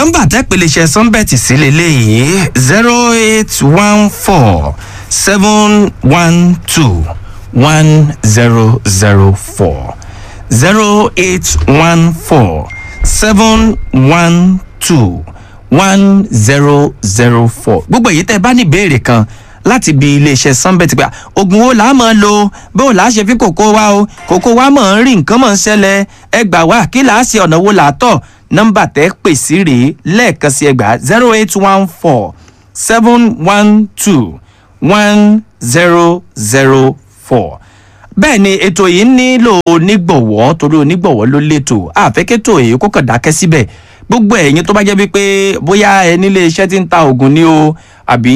nọ́mbà tẹ́pẹ̀lẹ́sẹ̀ sunbet sí lélẹ́yìí zero eight one four seven one two one zero zero four zero eight one four seven one two one zero zero four gbogbo èyí tẹ́ ẹ bá ní ìbéèrè kan láti bi iléeṣẹ́ sunbet gba oògùn wo là á máa lo bó là á ṣe fi kòkó wa o kòkó wa máa ń rí nǹkan máa ń ṣẹlẹ̀ ẹ gbà wá kí là á ṣe ọ̀nà wo là á tọ̀ nọ́mbà tẹ́ pè sí rèé lẹ́ẹ̀kan sí ẹgbàá zero eight one four seven one two one zero zero four bẹ́ẹ̀ ni ètò yìí nílò onígbọ̀wọ́ torí onígbọ̀wọ́ ló létò àfẹ́kẹ́tò èyí kó kàn dákẹ́ síbẹ̀ gbogbo ẹ̀yin tó bá jẹ́ wípé bóyá ẹ nílé iṣẹ́ tí ń ta oògùn ni o àbí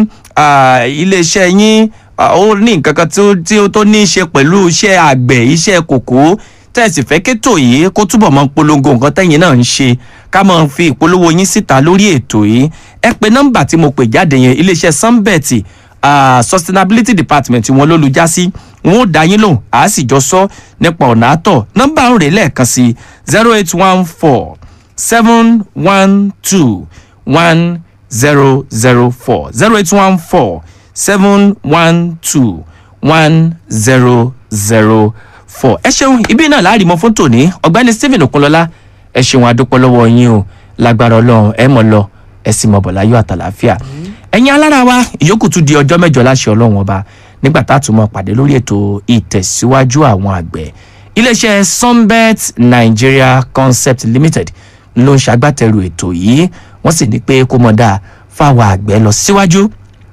ah, ilé iṣẹ́ yín ah, ó ní nǹkan kan tó- tí ó tó ní í ṣe pẹ̀lú iṣẹ́ àgbẹ̀ iṣẹ́ kòkó tẹ̀sí fẹ́ kétò yìí kó túbọ̀ mọ́ polongo nǹkan tẹ́yìn náà ń ṣe ká máa fi ìpolówó yín síta lórí ètò yìí ẹ pe nọ́mbà tí mo pè jáde yẹn iléeṣẹ́ sunbet uh, sustainability department wọn ló lu já sí wọn ò dá yín lò á sì jọ sọ nípa ọ̀nà àtọ̀ nọ́mbà ń rè lẹ́ẹ̀kan sí zero eight one four seven one two one zero zero four zero eight one four seven one two one zero zero four. ẹ ṣeun ibi náà láàrin mọ fún tòní ọgbẹni stephen okunlọlá ẹ ṣeun adúpọ lọwọ yín o lágbára ọlọrun ẹ mọ lọ ẹ sì mọ bọ láyọ àtàlàáfíà ẹyin alára wa ìyókù tún di ọjọ mẹjọ láṣẹ ọlọrun ọba nígbà tá a tún mọ pàdé lórí ètò ìtẹ̀síwájú àwọn àgbẹ̀ iléeṣẹ́ sunbet nigeria concept limited ló ń ṣagbátẹrù ètò yìí wọ́n sì ní pé kó mọ̀ dáa fáwọn àgbẹ̀ lọ síwájú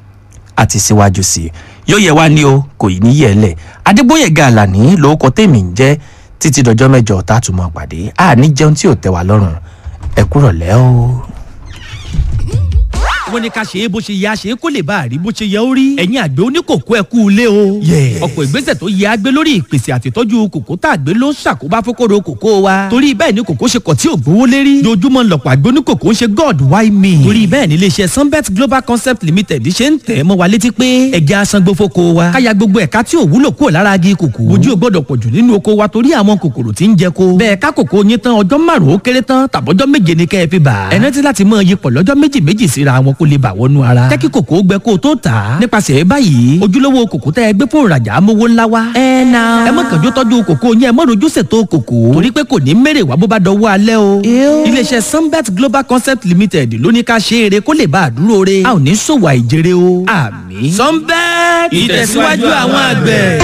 àti síwájú sí i yóò yẹ wá ní o kò ní yẹ lẹ adébóyè gàlàní lórúkọ tèmi ń jẹ títí dọjọ mẹjọ tá a tún mọ pàdé a ní jẹun tí ò tẹ wá lọrùn ẹ kúrò lẹ o. wọ́n ní ká ṣe é bó ṣe yẹ a ṣe é kó lè bá a rí bó ṣe yẹ ó rí. ẹ̀yin àgbẹ̀ oníkòkó ẹ kú ilé o. ọ̀pọ̀ ìgbésẹ̀ tó yẹ a gbé lórí ìpèsè àtìtọ́jú kòkó tá a gbé ló ń ṣàkóbá fókòrò kòkó wa. torí bẹ́ẹ̀ ni kòkó ṣe kọ̀ tí ò gbówó lérí. lójúmọ́ lọ̀pọ̀ àgbẹ̀ oníkòkó ń ṣe god why me. torí bẹ́ẹ̀ ni iléeṣẹ́ sunbet global concept limited ṣe ń tẹ̀ mọ́ wa létí pé ẹja asangbó fóko wa. káya gbogbo ẹ̀ka tí ò wúlò kúrò lára agi kòkó. ojú ò gbọ́dọ̀ pọ̀jù nínú oko wa torí àwọn kòkòrò tí ń jẹ ko. bẹ́ẹ̀ ká kòkó yín tán ọjọ́ márùn-ún ó kéré tán tàbọ́jọ́ méje ni kẹ́ ẹ fi bà. ẹ rántí láti mọ iyipọ̀ lọ́jọ́ méjì méjì síra wọn kó lè bà wọnú ara. jẹ́ kí kòkó gbẹ kó o tó tà á. nípasẹ̀ báyìí ojúlówó kòkó tẹ́ ẹ gbé fún ìrajà amówó ńlá wa. ẹ na. ẹ má kànjú tọ́jú kòkó yẹn ẹ má rojú ṣètò kòkó. torí pé kò ní mèrè wá bó bá dọwọ́ alẹ́ o. iléeṣẹ́ sunbet global concept limited ló ní ká ṣe eré kó lè bá a dúró re. a ò ní ṣòwò àìjèrè o. àmì. sunbet ìtẹ̀síwájú àwọn àgbẹ̀.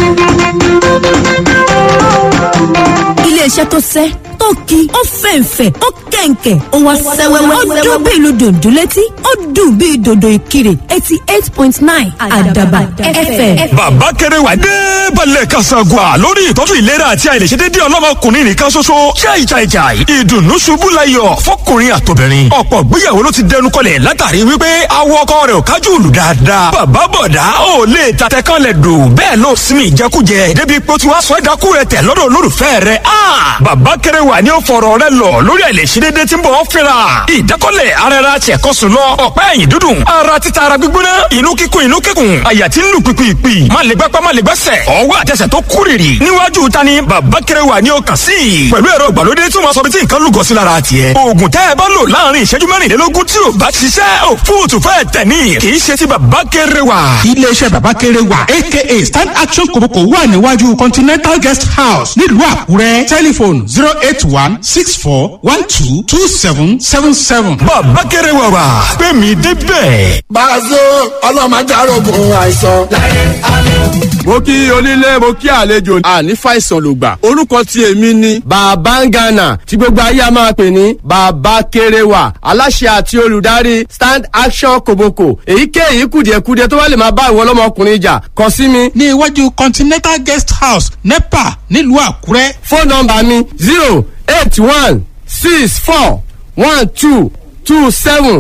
iléeṣẹ́ tó sẹ́ tó ki ó fẹ̀ǹfẹ̀ ó kẹ̀ǹkẹ̀ ó wá sẹ́wẹ́wẹ́ ó dún bí ìlú dòdò létí ó dùn bí dòdò ìkirè eighty eight point nine àdàbà fm. bàbá kẹrẹwà dé balẹ̀ kasagua lórí ìtọ́jú ìlera àti àìlèṣedédé ọlọ́mọkùnrin nìkan ṣoṣo jai jai jai ìdùnnú ṣubú layọ̀ fọkùnrin àtobìnrin ọ̀pọ̀ gbéyàwó ló ti dẹnu kọlẹ̀ látàrí wípé awọ ọkọ rẹ̀ ò kájú òlù dáadáa bàbá bọ̀dá ò lè tatẹ kan lẹ̀ dò bẹ́ẹ̀ ló sinmi ìjẹkújẹ débi pé ó ti wá sọ ẹ̀dákú rẹ̀ tẹ̀ lọ́dọ̀ olólùfẹ́ rẹ̀ a bàbá kẹrẹwà ni ó fọ̀rọ̀ rẹ̀ lọ lórí àìlèṣedédé tí ń bọ̀ ọ́ fẹ́ra ìdákọ́lẹ̀ ara ara tiẹ̀ kọ́ sùn lọ ọ̀pẹ́ ẹ̀yìn dúdùn ara títa ara gbígbóná inú kíkún inú kíkún àyà tí ń lù pìpìpì má lè gbápá má lè gbẹ́sẹ̀ ọwọ́ àtẹsẹ̀ tó kúrìrì níwájú ta ni bàbá kẹrẹwà ni ó kàn sí i pẹ̀lú ẹ̀rọ ìgbàlódé tí wọ́n sọ bí tí nǹkan lúgọ sí lára tiẹ̀ oògùn tẹ́ ẹ bá lò láàrin ìṣẹ́jú mẹ́rìnlélógún tí ò bá ṣiṣẹ́ ò fóòtù fẹ́ tẹ̀ ní kì í ṣe ti bàbá kẹrẹwà. iléeṣẹ́ bàbá kéré wà aka stand action kòbókò wà níwájú continental guest house nílùú àkúrẹ́ tẹlifon zero eight one six four one two two seven seven seven. bàbá kẹrẹwà wà pé mi débẹ̀. Bàzó ọlọ́mọdé arógun àìsàn. mo kí onílé mo kí àlejò àní fàìsàn ló gbà orúkọ tí èmi ni. bàbá ń gànà tí gbogbo ayé a máa pè ní bàbá kéréwà aláṣẹ àti olùdarí stand action koboko èyíkéyìí kùdìẹ̀kudiẹ tó bá lè máa bá ìwọ ọlọ́mọkùnrin jà kàn sí mi. ní iwájú continental guest house nepa nílùú àkúrẹ́. fóònù nọmba mi zero eight one six four one two two seven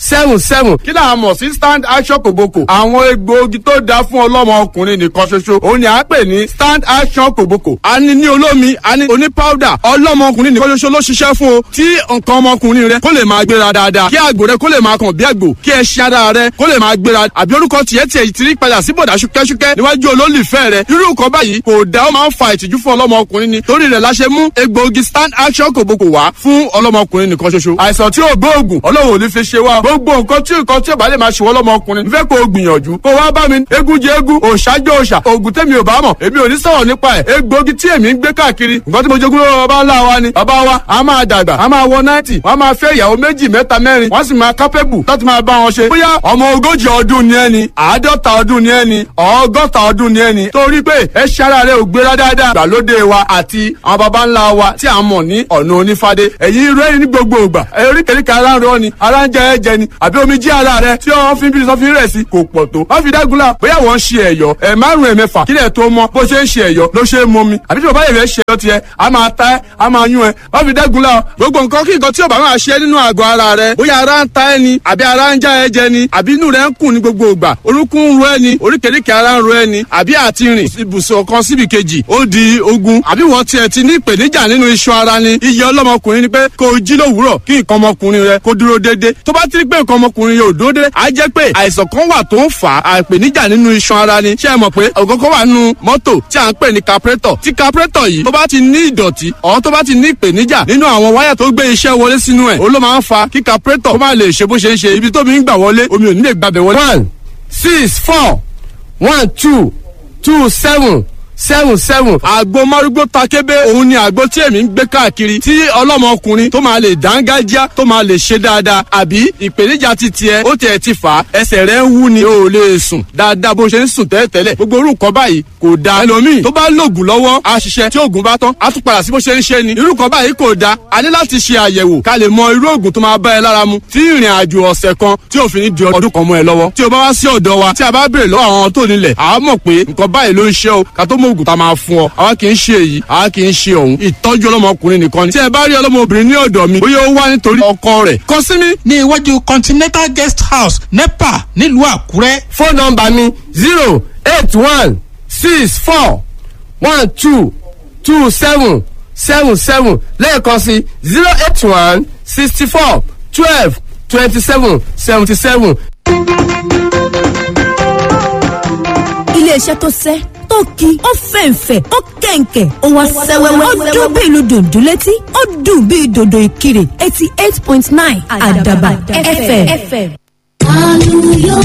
seven seven. kí là á mọ̀ sí stand action kòbókò. àwọn egbòogi tó dáa fún ọlọ́mọ ọkùnrin nìkan ṣoṣo òun ni à ń pè ní stand action kòbókò. a ní ní olómi a ní oní powder ọlọ́mọ ọkùnrin nìkan ṣoṣo ló ṣiṣẹ́ fún o. tí nǹkan ọmọkùnrin rẹ kó lè máa gbéra dáadáa kí àgbò rẹ kó lè máa kàn bí àgbò kí ẹṣin ara rẹ kó lè máa gbéra àbí orúkọ tiẹ̀ tiẹ̀ ti rí padà sí bọ̀dà ṣúkẹ́ṣúkẹ́ níwájú olólùfẹ́ rẹ irú nǹkan báyìí kò dá ó máa ń fa ìtìjú fún ọlọ́mọkùnrin ni torí rẹ̀ la ṣe mú egbòogi stand action kòbókò wá fún ọlọ́mọkùnrin nìkan ṣoṣo àìsàn tí ò gbóògùn ọlọ́run ò ní fi ṣe wá gbogbo nǹkan tí nǹkan tí ò bá lè máa ṣe wọ́n lọ́mọkùnrin fẹ́ kó o gbìyànjú kó wá bá mi egun jẹ egun òòṣà jẹ òòṣà oògùn tẹ́mi ò bá mọ̀ èmi ò ní sọ̀rọ̀ nípa ẹ̀ egbòogi tí èmi ń gbé káàkiri nǹkan tí mo jogún lọ́wọ́ bàbá ńlá wa ni bàbá wa a máa dàgbà a máa wọ náìtì wọ́n a máa fẹ́ ìyàwó méjì mẹ́ta mẹ́rin wọ́n sì máa kápẹ́bù láti máa bá wọn ṣe bóyá ọmọ ogójì ọdún ni ẹni àádọ́ta ọdún ni ẹni ọgọ́ta ọdún ni ẹni torí pé ẹṣẹ́ ara rẹ ò gbéra dáadáa ìgbàlódé wa àti àwọn baba ńlá wa tí a mọ̀ ní ọ̀nà onífádé ẹ̀yin rẹ́rìn ní gbogbo ìgbà eríkèéríkèé ara ń rọ ni ara ń jẹ ẹ̀jẹ̀ ni àbí omi jí ara rẹ tí wọ́n fi ń bí sọ́fin rẹ̀ sí kò pọ̀ tó wọ́n fi dágunlá bóyá wọ́n ń ṣe ẹ̀yọ́ ẹ̀ márùn ẹ̀ mẹ́fà kílẹ̀ tó mọ́ bó ṣe ń ṣe ẹ̀yọ́ ló ṣe é mọ́ mi àbí tí bàbá yẹn fẹ́ ṣe ẹ̀yọ́ tiẹ̀ a máa ta ẹ́ a máa yún ẹ wọ́n fi dágunlá gbogbo nǹkan kí nǹkan tí ò bá máa ṣe nínú àgọ́ ara rẹ bóyá ara ń ta ẹ ni àbí ara ń já ẹ jẹ ni àbí inú rẹ ń kùn ní gbogbo ìgbà orúnkún ń ro ẹ ni oríkèéríkèé ara ń ro ẹ ni àbí àti rìn ibùsùn kan síbi kejì ó di ogun àbí wọ́n tiẹ̀ ti ní ìpèníjà nínú iṣan ara ni iye ọlọ́mọkùnrin ni pé kó o jí lówùúrọ̀ kí nǹkan ọmọkùnrin rẹ kó dúró déédé tó bá ti rí pé nǹkan ọmọkùnrin yóò dúró déédé á jẹ́ pé àìsàn kan wà tó ń fà á ìpèníjà nínú iṣan ara ni ṣé ẹ mọ̀ pé ògógó wà nínú mọ́tò tí à ń pè ní carburetor tí carburetor yìí tó bá ti ní ìdọ̀tí ọ̀ tó bá ti ní ìpèníjà nínú àwọn wáyà tó gbé iṣẹ́ wọlé sínú ẹ̀ ó ló máa ń fa kí carburetor kó má lè ṣe bó ṣe ń ṣe ibi tó mi ń gbà wọlé omi ò ní lè gbàbẹ̀ wọlé. one six four one two two seven seven seven àgbo márúgbó takébé òun ni àgbo tí èmi ń gbé káàkiri tí ọlọ́mọkùnrin tó máa lè dángájá tó máa lè ṣe dáadáa àbí ìpèníjà ti tiẹ̀ ó tiẹ̀ ti fà á ẹsẹ̀ rẹ̀ ń wú ni o ò lè sùn dáadáa bó ṣe ń sùn tẹ́lẹ̀tẹ́lẹ̀ gbogbo orú nǹkan báyìí kò da ẹlòmíì tó bá lògùn lọ́wọ́ á ṣiṣẹ́ tí oògùn bá tán á tún padà sí bó ṣe ń ṣe ni irú nǹkan báyìí kò da a ní láti ṣe àyẹ̀wò ká lè mọ irú oògùn tó máa bá ẹ lára mu tí ìrìn àjò ọ̀sẹ̀ kan tí òfin ní di ọdún kan mọ́ ẹ lọ́wọ́ tí o bá wá sí ọ̀dọ̀ wa tí a bá béèrè lọ́wọ́ àwọn tó nílẹ̀ àá mọ̀ pé nǹkan báyìí ló ń ṣe o ká tó mọ oògùn tá a máa fún ọ àwa kì í ṣe èyí àwa kì í ṣe òun ìtọ́jú ọlọ́mọkùnrin nìkan ni tí ẹ bá rí ọlọ́mọbìnrin ní ọ̀dọ̀ mi bóyá ó wá nítorí ọkọ rẹ̀ kàn sí mi. ní iwájú continental guest house nepa nílùú àkúrẹ́. fóònù nọmba mi zero eight one six four one two two seven seven seven lẹ́ẹ̀kan sí zero eight one sixty four twelve twenty seven seventy seven. iléeṣẹ́ tó sẹ́ tó ki ó fẹ̀ǹfẹ̀ ó kẹ̀ǹkẹ̀ ó wá sẹ́wẹ́wẹ́ ó dún bí ìlú dòdò létí ó dùn bí dòdò ìkirè eighty eight point nine àdàbà fm. Àlùyọ,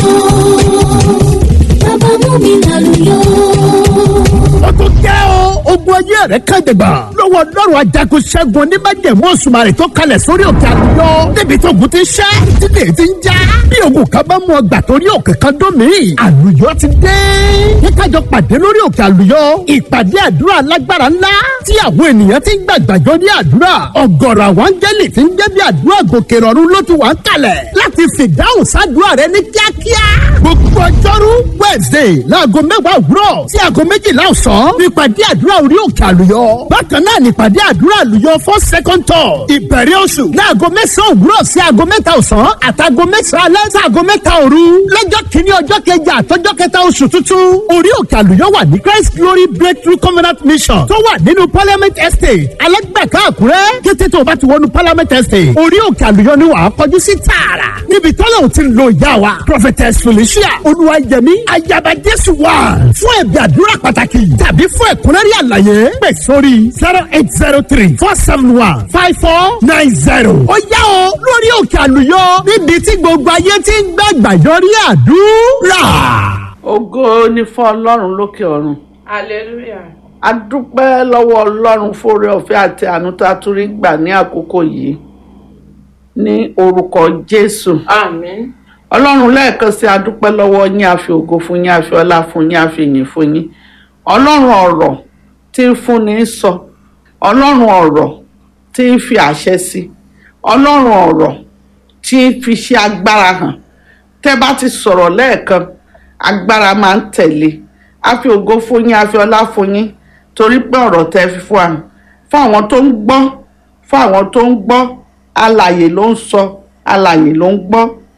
bàbá mú mi lálùyọ. ó tún jẹ́ o. ogun ayé rẹ̀ kàjẹ̀gbà. lọ́wọ́ ọlọ́run ajagun ṣẹ́gun oníbàjẹ̀mú òṣùmàrè tó kalẹ̀ sórí òkè àlùyọ. débi tó ogun ti ṣẹ́ títí ti ń já. bí ogun kan bá mú ọgbà torí òkè kan dún mí. àlùyọ ti dé. ní kájọ pàdé lórí òkè àlùyọ. ìpàdé àdúrà alágbára ńlá. tí àwọn ènìyàn ti ń gbàgbàjọ ní àdúrà. ọ̀gọ̀rọ̀ àwọn áńgẹ́lì ti ń gbé bí àdúrà gòkè rọ̀rùn ló ti wà ń kalẹ̀. láti fìdáhùn sádùúrà rẹ ní kíákíá. gbogbo ọjọ́rú wednesday láago mẹ́wàá òwúrọ̀ sí aago méjìlá ọ̀sán nípàdé àdúrà orí òkè àlùyọ. bákan náà nípàdé àdúrà àlùyọ fún second tour ìbẹ̀rẹ̀ oṣù láago mẹ́sàn-án òwúrọ̀ sí aago mẹ́ta ọ̀sán àtàgọ́ mẹ́sàn-án alẹ́ sí aago mẹ́ta òru. lọ́jọ́ kìíní ọjọ́ kẹjà àtọ́jọ́ kẹta oṣù tuntun orí òkè àlùyọ wà ní christ glory breakthrough covenant mission tó wà nínú parliament estate alẹ́gbẹ̀ká àkúrẹ́ kété tó o bá ti wọnú parliament estate orí òkè àlùyọ ni wàá kọjú sí tààrà níbi tọ́lá ò ti lo ìyá wa prophetess felicia olúwayẹmí ayaba jésù wà fún ẹ̀bí àdúrà pàtàkì tàbí fún ẹ̀kúnrẹ́rẹ́ àlàyé pè sórí zero eight zero three four seven one five four nine zero. ó yá o lórí òkè àlùyọ níbi tí gbogbo ayé ti ń gbàgbà yọrí àdúrà. ògo ni fún ọlọ́run lókè ọ̀run hallelujah a dúpẹ́ lọ́wọ́ ọlọ́run fóore ọ̀fẹ́ àti àánú tá a tún rí gbà ní àkókò yìí ní orúkọ jésù àmín ọlọ́run lẹ́ẹ̀kan sí a dúpẹ́ lọ́wọ́ yín a fi ògo fún yín a fi ọlá fún yín a fi ìyìn fún yín ọlọ́run ọ̀rọ̀ tí ń fúnni sọ ọlọ́run ọ̀rọ̀ tí ń fi àṣẹ sí ọlọ́run ọ̀rọ̀ tí ń fi ṣe agbára hàn tẹ́ bá ti sọ̀rọ̀ lẹ́ẹ̀kan agbára máa ń tẹ̀lé a fi ògo fún yín a fi ọlá fún yín torí pé ọ̀rọ̀ tẹ́ fi fún wa fún àwọn tó ń gbọ́ fún àwọn tó ń gbọ́ alàyè ló ń sọ alàyè ló ń gbọ́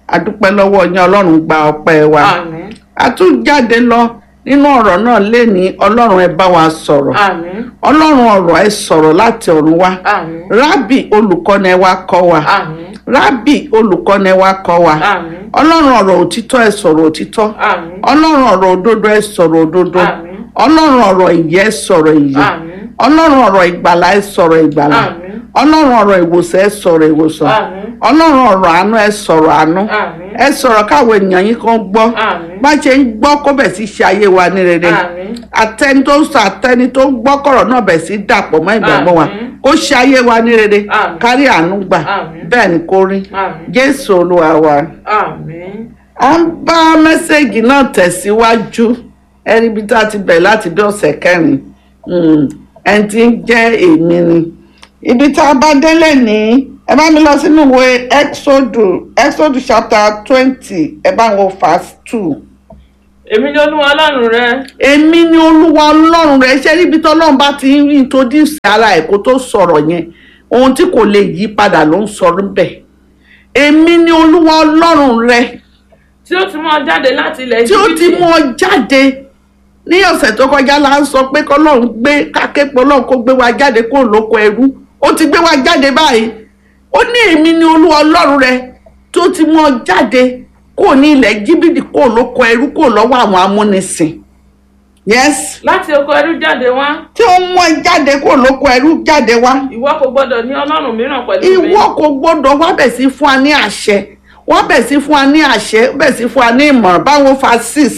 adúpẹ́ lọ́wọ́ yín ọlọ́run gba ọpẹ́ wa àmín a tún jáde lọ nínú ọ̀rọ̀ náà lé ní ọlọ́run ẹ bá wa sọ̀rọ̀ àmín ọlọ́run ọ̀rọ̀ ẹ sọ̀rọ̀ láti ọ̀run wá àmín rábì olùkọ́ni ẹ wá kọ́ wa àmín rábì olùkọ́ni ẹ wá kọ́ wa àmín ọlọ́run ọ̀rọ̀ òtítọ́ ẹ sọ̀rọ̀ òtítọ́ àmín ọlọ́run ọ̀rọ̀ òdodo ẹ sọ̀rọ̀ òdodo Àmín. ọlọ́run ọ̀rọ̀ ìyè ẹ sọ̀rọ̀ ìyè àmín ọlọ́run ọ̀rọ̀ ìgbàlà ẹ sọ̀rọ̀ ìgbàlà àmín ọlọ́run ọ̀rọ̀ ìwòsàn ẹ sọ̀rọ̀ ìwòsàn àmín ọlọ́run ọ̀rọ̀ àánú ẹ sọ̀rọ̀ àánú àmín ẹ sọ̀rọ̀ káwọn ènìyàn yín kan gbọ́ àmín bá ṣe ń gbọ́ kó bẹ̀ sí ṣe ayé wa ní rere àmín àtẹni tó ń sọ àtẹni tó ń gbọ́ kọ̀rọ̀ náà bẹ̀ sí dàpọ̀ mọ́ ìgbàgbọ́ wa Àmín. kó ṣe ayé wa ní rere Àmín. kárí àánú gbà Àmín. bẹ́ẹ̀ ni kó rí àmín jésù olúwa wa. àmín a ń bá mẹ́sẹ̀gì náà tẹ̀síwájú ẹni bí tá a ti bẹ̀rẹ̀ láti bí ọ̀sẹ̀ kẹrin Mm, ẹni tí ń jẹ́ èmi ni ibi tá a bá délé ní ẹ bá mi lọ sínú ìwé exodus exodus chapter twenty ẹ bá wo verse two èmi ni olúwa ọlọ́run rẹ èmi ni olúwa ọlọ́run rẹ̀ ṣe níbi tí ọlọ́run bá ti ń introduce ara ẹ̀ kó tó sọ̀rọ̀ yẹn ohun tí kò lè yí padà ló ń sọ níbẹ̀ èmi ni olúwa ọlọ́run rẹ̀ tí ó ti mú ọ jáde láti ilẹ̀ tí ó ti mú ọ jáde ní ọ̀sẹ̀ tó kọjá la ń sọ pé kọ́lọ́run gbé kákẹ́pọ̀ ọlọ́run kó gbé wa jáde kó lóko ẹrú ó ti gbé wa jáde báyìí ó ní èmi ni olúwa ọlọ́run rẹ tó ti mú ọ jáde kó ní ilẹ̀ jíbìdì kó lóko ẹrú kó lọ́wọ́ àwọn amúnisìn yes láti oko ẹrú jáde wá tí ó mú ẹ jáde kó lóko ẹrú jáde wá ìwọ kò gbọdọ̀ ní ọlọ́run mìíràn pẹ̀lú mi ìwọ kò gbọdọ̀ wá bẹ̀ sí fún wa ní àṣẹ wá bẹ̀ sí fún wa ní àṣẹ bẹ̀ sí fún wa ní ìmọ̀ràn báwo fa six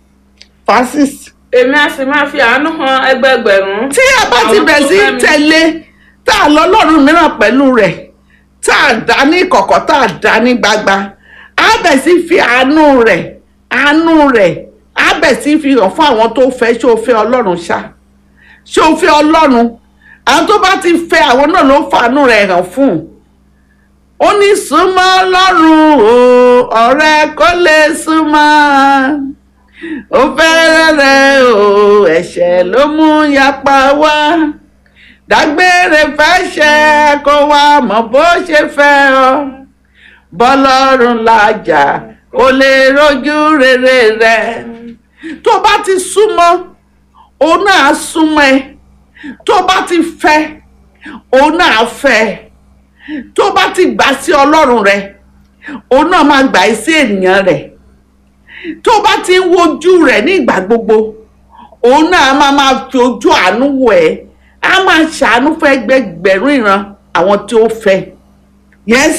fa six èmi a sì máa fi àánú hàn ẹgbẹẹgbẹ̀rún tí a bá ti àwọn bẹ̀ tó sí fẹ́ mi. tẹ̀lé tá a lọ lọ́rùn mìíràn pẹ̀lú rẹ̀ tá a dá ní kọ̀kọ̀ tá a dá ní gbagba a bẹ̀ sí fi àánú rẹ̀ àánú rẹ̀ a bẹ̀ sí fi hàn fún àwọn tó fẹ́ ṣé o fẹ́ ọlọ́run ṣá ṣé o fẹ́ ọlọ́run àwọn tó bá ti fẹ́ àwọn náà ló fàánú rẹ̀ hàn fún ó ní súnmọ́ ọlọ́run o ọ̀rẹ́ kó lè súnmọ́ ó fẹ́rẹ̀ rẹ̀ o ẹ̀ṣẹ̀ ló mú yapa wá dágbére fẹ́ṣẹ̀ kó wá mọ̀ bó ṣe fẹ́ ọ bọ́lọ́run làjà kó lè rojú rere rẹ̀ tó bá ti súnmọ́ òun náà súnmọ́ ẹ tó bá ti fẹ́ òun náà fẹ́ ẹ tó bá ti gbà sí ọlọ́run rẹ òun náà máa gbà í sí ènìyàn rẹ̀ tó bá ti ń wojú rẹ̀ ní ìgbà gbogbo òun náà máa máa fi ojú àánú wò ẹ́ á máa ṣàánú fún ẹgbẹgbẹ̀rún ìran àwọn tí ó fẹ́ yes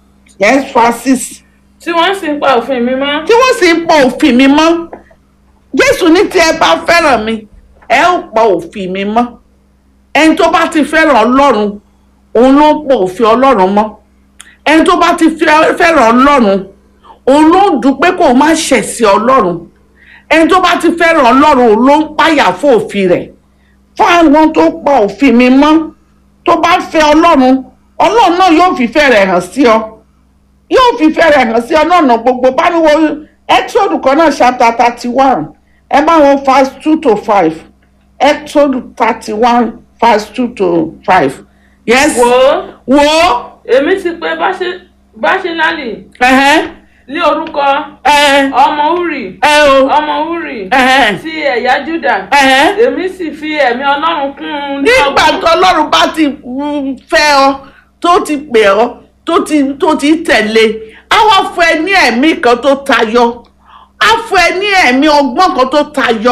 yes francis tí wọ́n sì ń pa òfin mi mọ́ tí wọ́n sì ń pọ òfin mi mọ́ jésù ní tí ẹ bá fẹ́ràn mi ẹ ó pọ òfin mi mọ́ ẹni tó bá ti fẹ́ràn ọlọ́run òun ló ń pọ òfin ọlọ́run mọ́ ẹni tó bá ti fẹ́- fẹ́ràn ọlọ́run òun ló ń dúpẹ́ kó o má ṣẹ̀ sí ọlọ́run ẹni tó bá ti fẹ́ràn ọlọ́run òun ló ń páyà fún òfin rẹ̀ fún àwọn tó pa òfin mi mọ́ tó bá fẹ́ ọlọ́run ọlọ́run náà yóò fìfẹ́ rẹ̀ hàn sí ọ yóò fìfẹ́ rẹ̀ hàn sí ọ náà nà gbogbo bá ní wo exodus kan náà chapter thirty one ẹ bá wọn verse two to five exodus thirty one verse two to five yes wò ó wo èmi ti pè Báṣe- báṣínálì ẹhẹn ní orúkọ ẹ ọmọ uri ẹ o ọmọ uri ẹhẹn ti ẹ̀yà juda ẹhẹn èmi sì fi ẹ̀mí ọlọ́run kún un ní nígbà ọgbọ́n. tó ọlọ́run bá ti mm, fẹ́ ọ tó ti pè ọ tó ti tó ti tẹ̀lé á wá fún ẹ ní ẹ̀mí kan tó tayọ á fún ẹ ní ẹ̀mí ọgbọ́n kan tó tayọ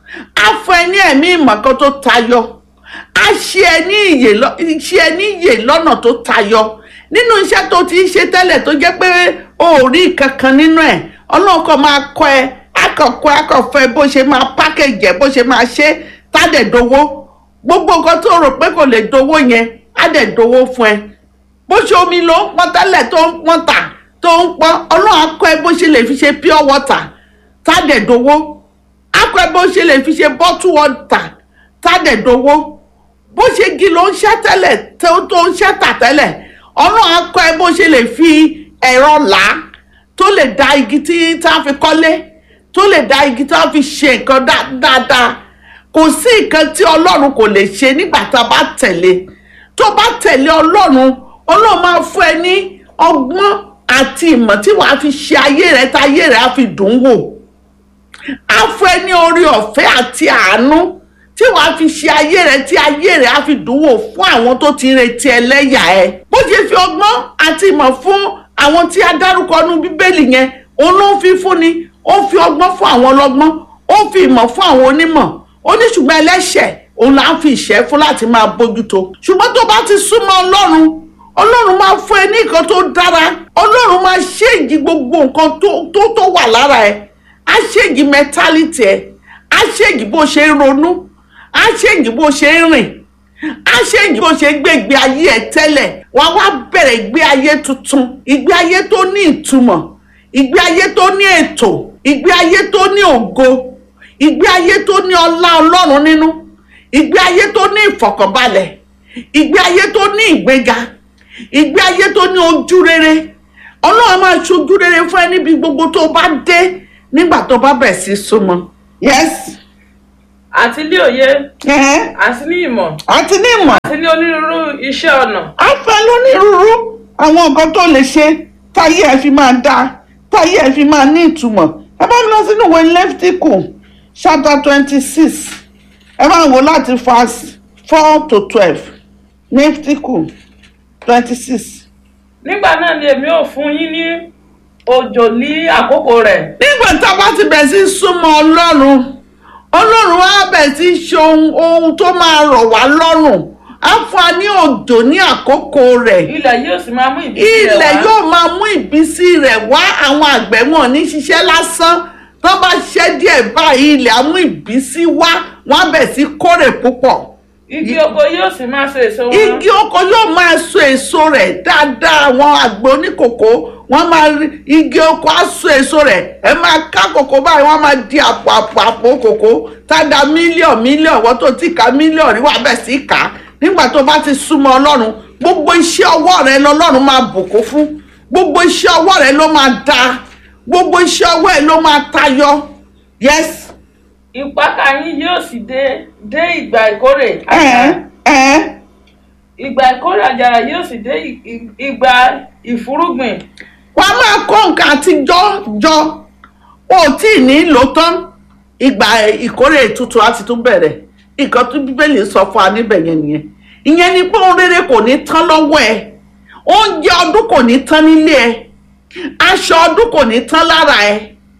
á fún ẹ ní ẹ̀mí ìmọ̀ kan tó tayọ á ṣe ẹ ní ìyè lọ- ṣe ẹ ní ìyè lọ́nà tó tayọ nínú iṣẹ́ tó ti ń ṣe tẹ́lẹ̀ tó jẹ́ pé o ò rí kankan nínú ẹ̀ ọlọ́run kan máa kọ́ ẹ akọ̀kọ́ akọ̀fẹ́ bó ṣe máa pákẹ́jì ẹ̀ bó ṣe máa ṣe tádẹ̀dowó gbogbo nǹkan tó rò pé kò lè dowó yẹn á dẹ̀ dowó fún ẹ bó ṣe omi ló ń pọn tẹ́lẹ̀ tó ń pọn tà tó ń pọn ọlọ́run á kọ́ ẹ bó ṣe lè fi ṣe pure water tádẹ̀dowó á kọ́ ẹ bó ṣe lè fi ṣe bottle water tádẹ̀dowó bó ṣe gi ló ń ṣẹ́ tẹ́lẹ̀ tó tó ń ṣẹ́ tà tẹ́lẹ̀ ọlọ́run á kọ́ ẹ bó ṣe lè fi ẹ̀rọ là á tó lè da igi tí tá a fi kọ́lé tó lè da igi tá a fi ṣe nǹkan dá- dáadáa kò sí nǹkan tí ọlọ́run kò lè ṣe nígbà tá a bá tẹ̀lé tó bá tẹ̀lé ọlọ́run ọlọ́run máa fún ẹ ní ọgbọ́n àti ìmọ̀ tí wàá fi ṣe ayé rẹ táyé rẹ á fi dùn wò á fún ẹ ní orí ọ̀fẹ́ àti àánú tí wàá fi ṣe ayé rẹ tí ayé rẹ á fi dùn wò fún àwọn tó ti ń retí ẹlẹ́yà ẹ bó ṣe fi ọgbọ́n àti ìmọ̀ fún àwọn tí a dárúkọ nú bíbélì yẹn òun ló ń fi fúnni ó fi ọgbọ́n fún àwọn ọlọ́gbọ́n ó fi ìmọ̀ fún àwọn onímọ̀ ó ní ṣùgbọ́n ẹlẹ́ṣẹ̀ òun là ń fi ìṣẹ́ fún láti máa bójútó ṣùgbọ́n tó bá ti súnmọ́ ọlọ́run ọlọ́run máa fún ẹ ní nǹkan tó dára ọlọ́run máa ṣèjì gbogbo nǹkan tó tó tó wà lára ẹ á ṣèjì mẹtálítì ẹ á ṣèjì bó ṣe ń ronú á ṣèjì bó ṣe ń rìn á ṣèjì bó ṣe ń gbé ìgbé ayé ẹ tẹ́lẹ̀ wàá wá bẹ̀rẹ̀ ìgbé ayé tuntun ìgbé ayé tó ní ìtumọ̀ ìgbé ayé tó ní ètò ìgbé ayé tó ní ògo ìgbé ayé tó ní ọlá ọlọ́run nínú ìgbé ayé tó ní ìfọ̀kànbalẹ̀ ìgbé ayé tó ní ìgbéga ìgbé ayé tó ní ojú rere ọlọ́run máa ṣojú rere fún ẹ níbi gbogbo tó bá dé nígbà tó bá bẹ̀ sí súnmọ́. yes. àti ní òye àti ní ìmọ̀ àti ní ìmọ̀ àti ní onírúurú iṣẹ́ ọnà. á fẹ́ lónírúurú àwọn nǹkan tó lè ṣe táyé ẹ fi máa dáa táyé ẹ fi máa ní ìtumọ̀ ẹ bá mi lọ sínú ìwé lẹ́fítíkù chapter twenty six ẹ máa wò láti verse four to twelve lẹ́fítíkù twenty six. nígbà náà ni èmi ò fún yín ní òjò ní àkókò rẹ̀. nígbà tá a bá ti bẹ̀ sí súnmọ́ ọlọ́run ọlọ́run á bẹ̀ sí ṣe ohun ohun tó máa rọ̀ wá lọ́rùn á fún wa ní òjò ní àkókò rẹ̀ ilẹ̀ yóò sì máa mú ìbísí rẹ̀ wá. ilẹ̀ yóò máa mú ìbísí rẹ̀ wá àwọn àgbẹ̀ wọn ní ṣiṣẹ́ lásán tó bá ṣiṣẹ́ díẹ̀ báyìí ilẹ̀ á mú ìbísí wá wọ́n á bẹ̀ sí kórè púpọ̀ igi oko yóò sì máa so èso wọn. igi oko yóò máa so èso rẹ̀ dáadáa àwọn àgbẹ̀ oníkòkó wọ́n máa rí igi oko á so èso rẹ̀ ẹ máa ká kòkó báyìí wọ́n máa di àpò àpò àpò kòkó tádà mílíọ̀n mílíọ̀n wọ́n tó ti ká mílíọ̀n rí wà bẹ̀ sí kà á nígbà tó bá ti súnmọ́ ọlọ́run gbogbo iṣẹ́ ọwọ́ rẹ lọ́lọ́run máa bùkún fún gbogbo iṣẹ́ ọwọ́ rẹ ló máa da gbogbo iṣẹ́ ọwọ́ ẹ ló máa tayọ yes. ìpakà yín yóò sì dé dé ìgbà ìkórè. ẹ ẹ ìgbà ìkórè àjàrà yóò sì dé ì- ì- ìgbà ìfúrúgbìn. wà á máa kó nǹkan àtijọ́ jọ o ò tí ì ní lò tán ìgbà ìkórè tuntun á ti tún bẹ̀rẹ̀ nǹkan tó bíbélì sọ fún wa níbẹ̀ yẹn nìyẹn ìyẹn ni pé ohun rere kò ní tán lọ́wọ́ ẹ oúnjẹ ọdún kò ní tán nílé ẹ aṣọ ọdún kò ní tán lára ẹ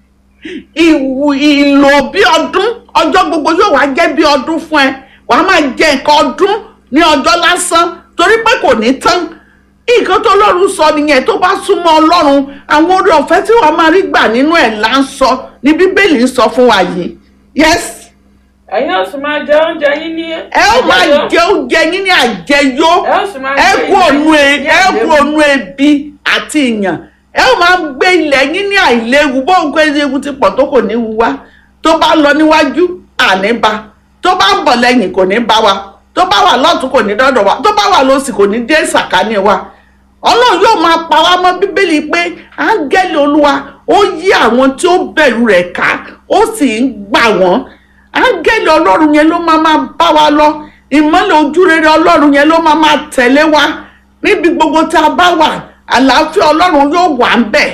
ìwù ìlò bí ọdún ọjọ́ gbogbo yóò wá jẹ́ bí ọdún fún ẹ wàá máa jẹ nǹkan ọdún ní ọjọ́ lásán torí pé kò ní tán nǹkan tó lọ́run sọ nìyẹn tó bá súnmọ́ ọlọ́run àwọn oore ọ̀fẹ́ tí wàá máa rí gbà nínú ẹ̀ là ń sọ ní bíbélì ń sọ fún wa yìí yes ẹ̀yin ó sì máa jẹ oúnjẹ yín ní. ẹ ó máa jẹ oúnjẹ yín ní àjẹyó ẹ ó sì máa ẹ gbé kú ònú ilẹ̀ e yín ní ẹ kú àìléwu. ònú ebi àti ìyàn ẹ ó máa gbé ilẹ̀ yín ní àìléwu bó ń gbé ewu ti pọ̀ tó kò ní wu wá tó bá lọ níwájú àní bá tó bá ń bọ̀ lẹ́yìn kò ní bá wa tó bá wà lọ́tún kò ní dọ́dọ̀ wa tó bá wà lọ́sì kò ní dé sàkání wa ọlọ́run yóò máa pa wá mọ́ bíbélì pé áńgẹ́lì olúwa ó yí àwọn tí ó bẹ̀rù rẹ̀ ká ó sì ń gbà wọ́n áńgẹ́lì ọlọ́run yẹn ló máa máa bá wa lọ ìmọ́lẹ̀ ojúrere ọlọ́run yẹn ló máa máa tẹ̀lé wa níbi gbogbo tá a bá wà àlàáfíà ọlọ́run yóò wà ń bẹ̀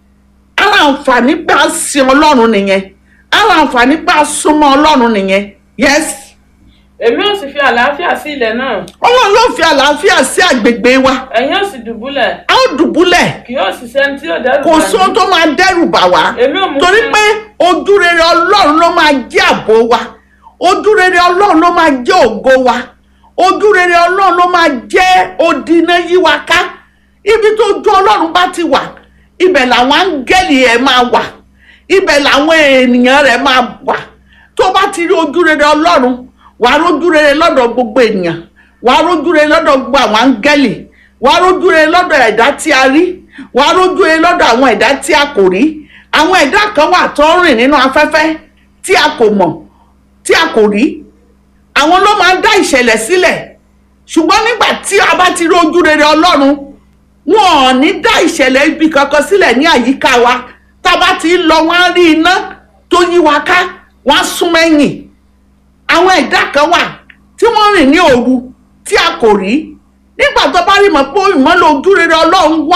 ara àǹfààní pé a sin ọlọ́run nìyẹn ara àǹfààní pé a súnmọ́ ọlọ́run nìyẹn yes èmi ó sì fi àlàáfíà sí ilẹ̀ náà. ọlọ́run yóò fi àlàáfíà sí àgbègbè wa ẹ̀yin ó sì dùbúlẹ̀. a ó dùbúlẹ̀ kì yóò sì sẹ́ni tí yóò dẹ́rù kò bà sí ohun yín. tó máa dẹ́rù bà wá èmi ò mú torí fún- pé ojúrere ọlọ́run ló máa jẹ́ ààbò wa ojúrere ọlọ́run ló máa jẹ́ ògo wa ojúrere ọlọ́run ló máa jẹ́ odiná yí wa ká ibi tó ju ọlọ́run bá ti wà ibẹ̀ làwọn áńgẹ́lì ẹ̀ máa wà ibẹ̀ làwọn ènìyàn rẹ̀ máa wà tó bá ti rí ojúrere ọlọ́run wàá rójúrere lọ́dọ̀ gbogbo ènìyàn wàá rójúrere lọ́dọ̀ gbogbo àwọn áńgẹ́lì wàá rójúrere lọ́dọ̀ ẹ̀dá tí a rí wàá rójúrere lọ́dọ̀ àwọn ẹ̀dá tí a kò rí àwọn ẹ̀dá kan wà tó ń rìn nínú afẹ́fẹ́ tí a kò mọ̀ tí a kò rí àwọn ló máa ń dá ìṣẹ̀lẹ̀ sílẹ̀ ṣùgbọ́n nígbà tí a bá ti rí ojúrere ọlọ́run wọn ò ní dá ìṣẹ̀lẹ̀ ibi kankan sílẹ̀ ní àyíká wa tá a bá ti ń lọ wọn á rí iná tó yí wa ká wọn á sún mẹ́yìn àwọn ẹ̀dá kan wà tí wọ́n rìn ní òru tí a kò rí nígbà tó bá rí mọ̀ pé ìmọ́lẹ̀ ojúrere ọlọ́run wà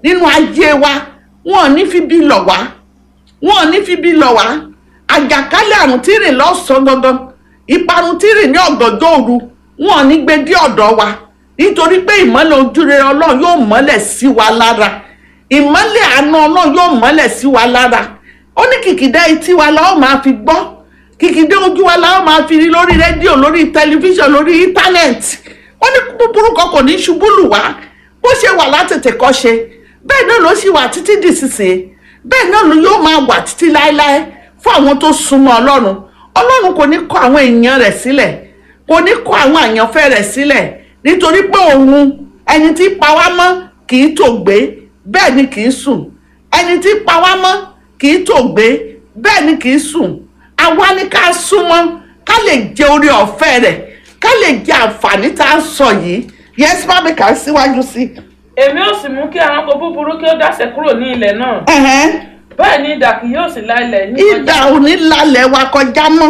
nínú ayé wa wọn ò ní fi bí lọ̀ wá wọn ò ní fi bí lọ̀ wá àjàkálẹ̀ àrùn tí rìn lọ́sàn-án gangan ìparun tí rìn ní ọ̀gànjọ́ òru wọn ò ní gbé dé ọ̀dọ̀ wa nítorí pé ìmọ́lẹ̀ ojúrere ọlọ́run yóò mọ́lẹ̀ sí wa lára ìmọ́lẹ̀ àánú ọlọ́run yóò mọ́lẹ̀ sí wa lára ó ní kìkìdá etí wa la ó máa fi gbọ́ kìkìdá ojú wa la ó máa fi rí lórí rédíò lórí tẹlifíṣàn lórí íńtánẹ́ẹ̀tì ó ní búburú kan kò ní ṣubú lù wá bó ṣe wà látètè kọ́ ṣe bẹ́ẹ̀ náà ló ṣì wà títí dìsinsìnyí bẹ́ẹ̀ náà ló yóò máa wà títí láéláé fún àwọn tó súnmọ́ ọlọ́run ọlọ́run kò ní kọ̀ àwọn èèyàn rẹ̀ sílẹ̀ kò ní kọ̀ àwọn àyànfẹ́ rẹ̀ sílẹ̀ nítorí pé òun ẹni tí pa wá mọ́ kì í tòògbé bẹ́ẹ̀ ni kì í sùn ẹni tí pa wá mọ́ kì í tòògbé bẹ́ẹ̀ ni kì í sùn àwa ni ká súnmọ́ ká lè jẹ orí ọ̀fẹ́ rẹ̀ ká lè jẹ àǹfààní tá a ń sọ yìí yẹn bá mi kà á síwájú sí i. èmi ò sì mú kí ẹranko búburú kí ó dáṣẹ kúrò ní ilẹ̀ náà Ẹ̀hẹ́n. bẹ́ẹ̀ ni idà kì yóò sì la ilẹ̀ ní ìdá òní lálẹ́ wa kọjá mọ́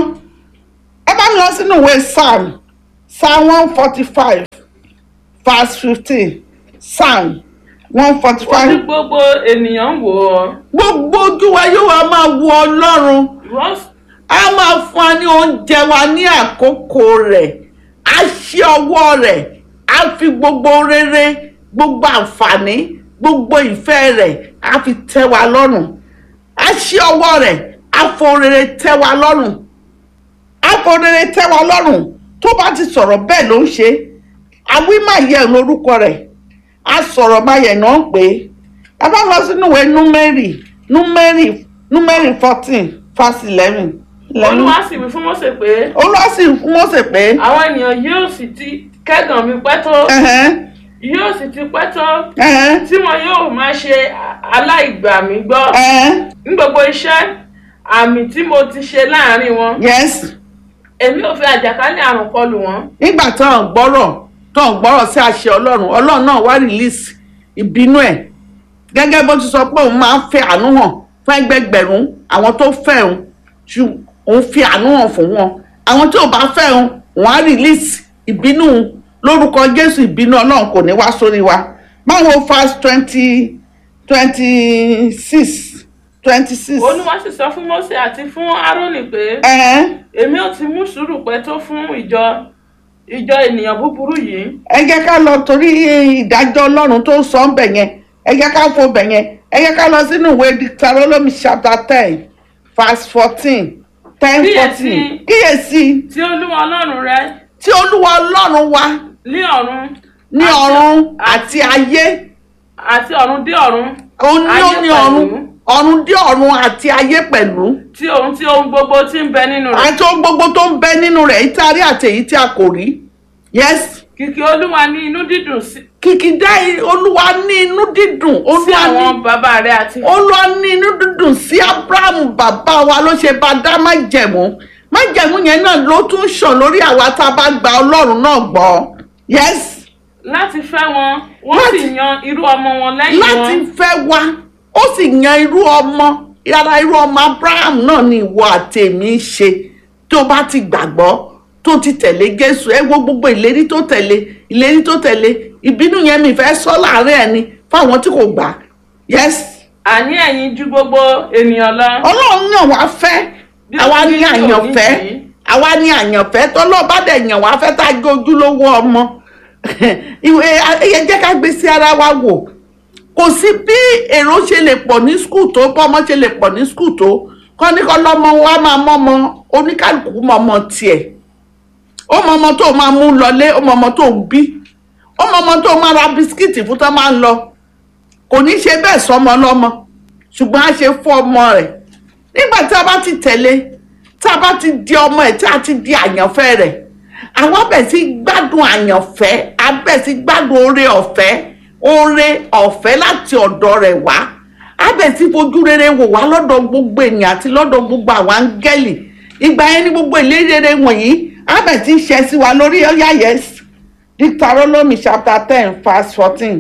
ẹ bá mi lọ sínú ìwé psalm psalm one forty five verse fifteen psalm one forty ó ní five gbogbo ènìyàn ń wò ó gbogbo ojú wa yóò wá máa wo ọlọ́run ìwọ s- a máa fún wa ní oúnjẹ wa ní àkókò rẹ̀ a ṣe ọwọ́ rẹ̀ a fi gbogbo rere gbogbo àǹfààní gbogbo ìfẹ́ rẹ̀ a fi tẹ́ wa lọ́rùn a ṣe ọwọ́ rẹ̀ a fo rere tẹ́ wa lọ́rùn a fo rere tẹ́ wa lọ́rùn tó bá ti sọ̀rọ̀ bẹ́ẹ̀ ló ń ṣe àwí máa yẹ lórúkọ rẹ̀ a sọ̀rọ̀ máa yẹ náà pé ẹ bá lọ sínú ìwé númẹ́rì númẹ́rì númẹ́rì fourteen verse eleven. olúwa sì wí fún mọ́sẹ̀ pé olúwa sì fún mọ́sẹ̀ pé. àwọn ènìyàn yóò sì ti kẹ́gàn mi pẹ́ tó ẹ̀hẹ́n, yóò sì ti pẹ́ tó ẹ̀hẹ́n, tí wọn yóò máa ṣe aláìgbà mi gbọ́ ẹ̀hẹ́n, ní gbogbo iṣẹ́ àmì tí mo ti ṣe láàrin wọn yes èmi ò fi àjàkálẹ̀ àrùn kọlù wọn nígbà tó ń gbọ́rọ̀ tó ń gbọ́rọ̀ sí àṣẹ ọlọ́run ọlọ́run náà wá release ìbínú ẹ̀ gẹ́gẹ́ bó ti sọ pé òun máa ń fẹ́ àánú hàn fún ẹgbẹgbẹ̀rún àwọn tó fẹ́ òun ṣù òun fi àánú hàn fún wọn àwọn tí ò bá fẹ́ òun òun á release ìbínú òun lórúkọ jésù ìbínú ọlọ́run kò ní wá sórí wa báwo fast twenty twenty six twenty six. olúwa sì sọ fún mọ́sẹ̀ àti fún árónì pé èmi ò ti mú sùúrù pẹ́ tó fún ìjọ ìjọ ènìyàn búburú yìí ẹ jẹ́ ká lọ torí ìdájọ́ ọlọ́run tó sọ ń bẹ̀ yẹn ẹ jẹ́ ká fo bẹ̀ yẹn ẹ jẹ́ ká lọ sínú ìwé Deuteronomy chapter ten verse fourteen ten fourteen kíyèsí tí olúwa ọlọ́run rẹ tí olúwa ọlọ́run wa ní ọ̀run ní ọ̀run àti ayé àti ọ̀run dé ọ̀run òun ní ó ní ọ̀run ọ̀run dé ọ̀run àti ayé pẹ̀lú tí ohun tí ohun gbogbo tí ń bẹ nínú rẹ̀ àti ohun gbogbo tó ń bẹ nínú rẹ̀ èyí tí a rí àti èyí tí a kò rí yes kìkì olúwa ní inú dídùn sí kìkìdá olúwa ní inú dídùn sí olúwa ní àwọn bàbá rẹ àti olúwa ní inú dídùn sí abrahamu bàbá wa ló ṣe bá dá májẹ̀mú májẹ̀mú yẹn náà ló tún ṣàn lórí àwa tá a bá gba ọlọ́run náà gbọ́ yes láti fẹ́ wọn wọ́n sì yan irú ọmọ wọn lẹ́yìn láti wọn fẹ́ wa ó sì yan irú ọmọ yàrá irú ọmọ abraham náà ni ìwọ àtẹ̀mí ṣe tó bá ti gbàgbọ́ tó ti tẹ̀lé jésù ẹ wo gbogbo ìlérí tó tẹ̀lé ìlérí tó tẹ̀lé ìbínú yẹn mi fẹ́ sọ láàrin ẹ̀ ni fáwọn tí kò gbà yes àní ẹ̀yin ju gbogbo ènìyàn lọ ọlọ́run yàn wá fẹ́ Bí àwa ó ti ní rí àyànfẹ́ òní yìí. àwa ní àyànfẹ́ tọ́lọ́ bá dẹ̀ yàn wá fẹ́ tá a jẹ́ ojúlówó ọmọ ìwé ẹ jẹ́ ká gbé sí ara wa wò kò sí bí èrò ṣe lè pọ̀ ní skul tó bọ́mọ ṣe lè pọ̀ ní skul tó kọ́ ní kọ́ lọ́mọ wa máa mọ́mọ oníkálukú mọ́mọ tiẹ̀ ó mọ ọmọ tó máa mú lọlé ó mọ ọmọ tó ń bí ó mọ ọmọ tó máa ra bisikíìtì fún tó máa ń lọ kò ní ṣe bẹ́ẹ̀ sọmọ lọ́mọ ṣùgbọ́n a ṣe fún ọmọ rẹ̀ nígbà tí a bá ti tẹ̀lé tí a bá ti di ọmọ ẹ̀ tí a ti di àyànfẹ́ rẹ̀ àwọn bẹ̀ sí gbádùn àyànfẹ́ a bẹ̀ sí gbádùn oore ọ̀fẹ́ oore ọ̀fẹ́ láti ọ̀dọ̀ rẹ̀ wá a bẹ̀ sí fojú rere wò wá lọ́dọ̀ gbogbo ènìyàn àti lọ́dọ̀ gbogbo àwọn áńgẹ́lì ìgbà yẹn ní gbogbo ìlérí rere wọ̀nyí a bẹ̀ sí ṣẹ sí wa lórí ọ̀yà yes Deuteronomy chapter ten verse fourteen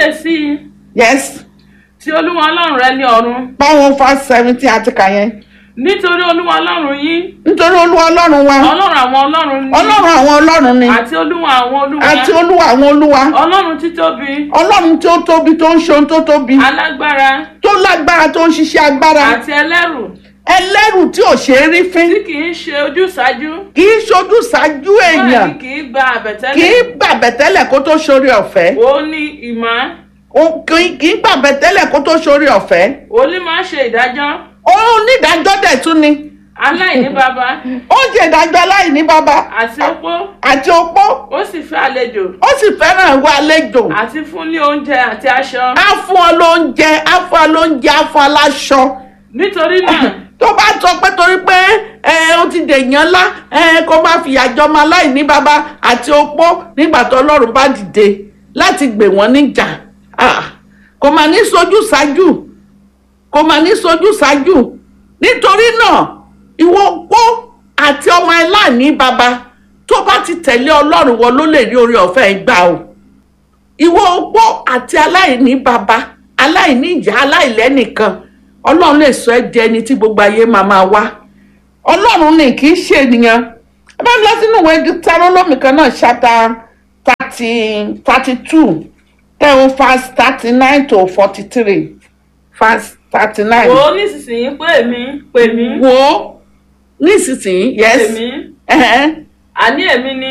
kíyèsí yes tí olúwa ọlọ́run rẹ ní ọ̀run báwọn verse seventeen àti kà yẹn nítorí olúwa ọlọ́run yín nítorí olúwa ọlọ́run wa ọlọ́run àwọn ọlọ́run ni ọlọ́run àwọn ọlọ́run ni àti olúwa àwọn olúwa àti olúwa àwọn olúwa ọlọ́run títóbi ọlọ́run tí ó tóbi tó ń ṣe ohun tó tóbi alágbára tó lágbára tó ń ṣiṣẹ́ agbára àti ẹlẹ́rù ẹlẹ́rù tí ò ṣe é rí fín tí kì í ṣe ojúsàájú kì í ṣojú ṣáájú èèyàn bẹ́ẹ̀ ni kì í gba kì àbẹ̀tẹ́lẹ̀ í gbàbẹ̀tẹ́lẹ̀ kó tó ṣorí ọ̀fẹ́ ó ní ìmọ̀ Ó- kì í- kì í gbàbẹ̀tẹ́lẹ̀ kó tó ṣorí ọ̀fẹ́ ó ní máa ṣe ìdájọ́ onídàájọ́ dẹ̀ tún ni aláìní baba ó ń ṣe ìdájọ́ aláìní bàbá àti opó àti opó ó sì fẹ́ àlejò ó sì fẹ́ràn ìwà àlejò àti fún ní oúnjẹ àti aṣọ á fún ọ lóúnjẹ á fún ọ lóúnjẹ á fún ọ láṣọ nítorí náà tó bá sọ pé torí pé ẹ ó ti dèèyàn ńlá ẹ kó má fìyà jọmọ aláìní bàbá àti opó nígbà tó ọlọ́run bá dìde láti gbè wọ́n níjà Ah, kò mà ní sojú ṣáájú kò mà ní sojú ṣáájú nítorí náà ìwọ opó àti ọmọ aláìní bàbá tó bá ti tẹ̀lé ọlọ́run wọ ló lè rí orí ọ̀fẹ́ gbà o ìwọ opó àti aláìní bàbá aláìní ìyá aláìlẹ́nìkan ọlọ́run lè sọ ẹ́ di ẹni tí gbogbo ayé máa máa wá ọlọ́run ní kì í ṣe ènìyàn ẹ bá ń lọ sínú ìwé tarólómì kan náà ṣáta thirty thirty two tẹ̀wọ́n fast thirty nine to forty three fast thirty nine. wò ó nísinsìnyí pé èmi pè mí wò ó nísinsìnyí yes èmi ẹ̀hẹ́n. àní èmi ni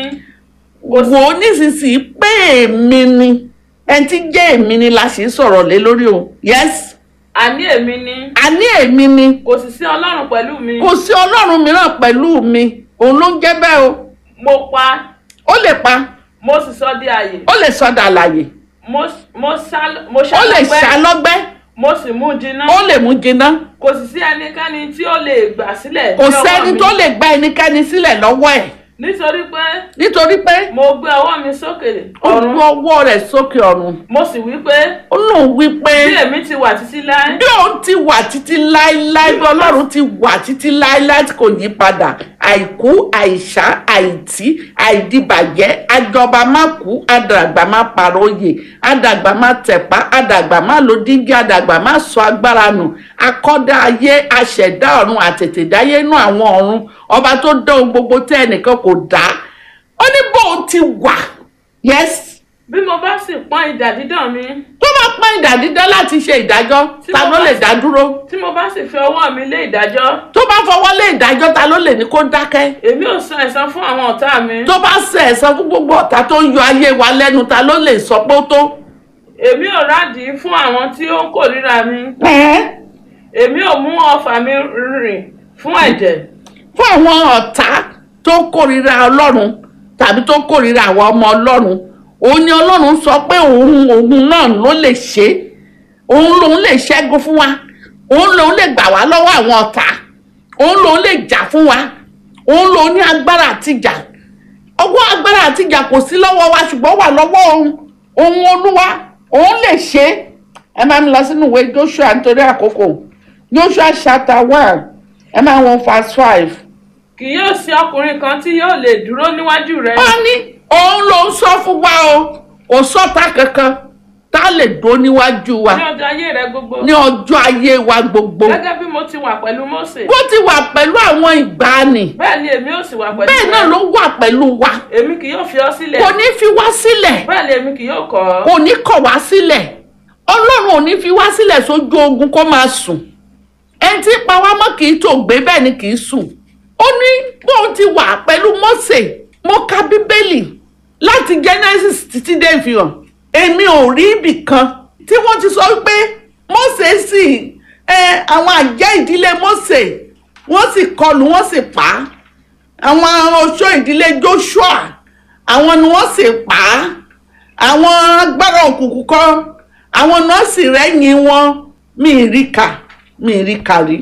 wò ó nísinsìnyí pé èmi ni ẹni tí jẹ́ èmi ni la sì ń sọ̀rọ̀ lé lórí o yes àní èmi ni àní èmi ni kò sì sí ọlọ́run pẹ̀lú mi kò sí ọlọ́run mìíràn pẹ̀lú mi òun ló ń jẹ́ bẹ́ẹ̀ o mo pa ó lè pa mo sì sọ di àyè ó lè sọdà àlàyé mo mo sá mo ó lè ṣàlọ́gbẹ́ ṣàlọ́gbẹ́ mo sì mú jiná ó lè mú jiná kò sì sí ẹnikẹ́ni tí ó lè gbà sílẹ̀ kò ní ọwọ́ sẹ́ni mi. tó lè gba ẹnikẹ́ni sílẹ̀ lọ́wọ́ ẹ̀ nítorí pé nítorí pé mo gbé ọwọ́ mi sókè ó ọ̀run gbé ọwọ́ rẹ̀ sókè ọ̀run mo sì wí pé ó lóun wí pé bí èmi ti wà títí láé bí òun ti wà títí láéláé bí ọlọ́run ti wà títí láéláé tí kò yí padà àìkú àìsá àìtí àìdìbàjẹ́ àjọba má kú àdàgbà má paróyè àdàgbà má tẹ̀pá àdàgbà má lo díngí àdàgbà má sọ agbára nù akọ́dá ayé aṣẹ̀dá ọ̀run àtètèdáyé inú àwọn ọ̀run ọba tó dán ohun gbogbo tẹ́ ẹnìkan kò dá ó ní bóun ti wà yes bí mo bá sì pọ́n idà dídàn mi tó bá pọ́n ìdá dídán láti ṣe ìdájọ́ Tí ta mo ló bá lè sì- dá dúró tí mo bá sì fi ọwọ́ mi lé ìdájọ́ tó bá fọwọ́ lé ìdájọ́ ta ló lè ní kó dákẹ́ èmi ò san ẹ̀san fún àwọn ọ̀tá mi tó bá ṣe ẹ̀san fún gbogbo ọ̀tá tó ń yọ ayé wa lẹ́nu ta ló lè sọ pé ó tó. èmi ò rádìí fún àwọn tí ó ń kórìíra mi èmi ò mú ọfà mi rìn fún ẹ̀jẹ̀ fún àwọn ọ̀tá tó kórìíra ọlọ́run tàbí tó kórìíra àwọn ọmọ ọlọ́run òun ni ọlọ́run sọ pé òun òun náà ló lè ṣe é. òun lòun lè ṣẹ́gun fún wa òun lòun lè gbà wá lọ́wọ́ àwọn ọ̀tá òun lòun lè jà fún wa òun lòun ní agbára àtijà ọwọ́ agbára àtijà kò sí lọ́wọ́ wa ṣùgbọ́n wà lọ́wọ́ òun òun olúwa òun lè ṣe é. ẹ máa ń lọ sínú ìwé joshua nítorí àkókò joshua chapter one ẹ máa wọn verse five. kì yóò sí ọkùnrin kan tí yóò lè dúró níwájú rẹ wọ́n ní òun ló ń sọ fún wa o kò sọ́ta kankan tá a lè dó níwájú wa ní ọjọ́ ayé rẹ gbogbo ní ọjọ́ ayé wa gbogbo gẹ́gẹ́ bí mo ti wà pẹ̀lú Mósè bó ti wà pẹ̀lú àwọn ìgbàanì bẹ́ẹ̀ ni èmi ò sì wà pẹ̀lú bẹ́ẹ̀ náà rẹ ló wà pẹ̀lú wa èmi kì yóò fi ọ sílẹ̀ kò ní fi wá sílẹ̀ bẹ́ẹ̀ ni èmi kì yóò kọ̀ ọ́ kò ní kọ̀ wá sílẹ̀ ọlọ́run ò ní fi wá sílẹ̀ sójú ogun kó máa sùn ẹni tí pa wá mọ́ kì í tó gbé bẹ́ẹ̀ ni kì í sùn ó ní bóun ti wà pẹ̀lú Mósè mo ka bíbélì láti Genesis títí dé ìfihàn èmi ò rí ibì kan tí wọ́n ti sọ pé Mósè sì ẹ àwọn àjẹ́ ìdílé Mósè wọ́n sì kọlù wọ́n sì pa á àwọn oṣó ìdílé Joshua àwọn ni wọ́n sì pa á àwọn agbára òkùnkùn kan àwọn nọ́ọ̀sì rẹ́yìn wọn mi ì rí kà mi ì rí kà rí